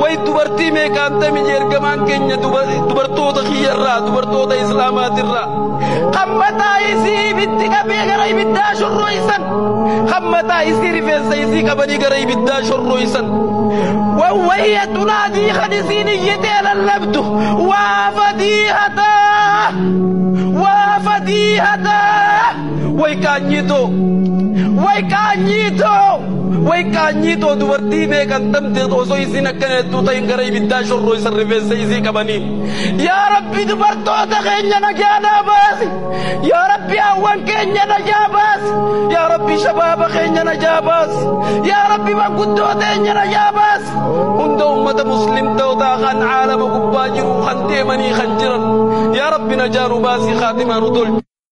way dubartii meeqaantami ergamaan keenya dubartoota kiyyarraa dubartoota islaamaatirraa hammataa isii ibitti qabee gara ibiddaa shorroysan hammataa isii rifeensa isii qabanii gara ibiddaa shorroysan wawwayya tunaadii kan isiin iyyitee lallabdu waa fadiihataa waa fadiihataa way qaanyitoo way qaanyitoo way qaanyitoo dubartii meeqantamte osoo isiin akkana hedduu ta'in gara ibiddaa shorroysan rifeensa isii qabanii yaa rabbi dubartoota keenya nagaadhaa baasi yaa rabbi hawwan keenya najaa baasi yaa rabbi shabaaba keenya najaa baasi yaa rabbi manguddoo teenya najaa baasi hunda ummata muslimtootaa kan caalama gubbaa jiru kan deemanii kan jiran yaa rabbi najaa nu baasii khaatimaa nu tolchu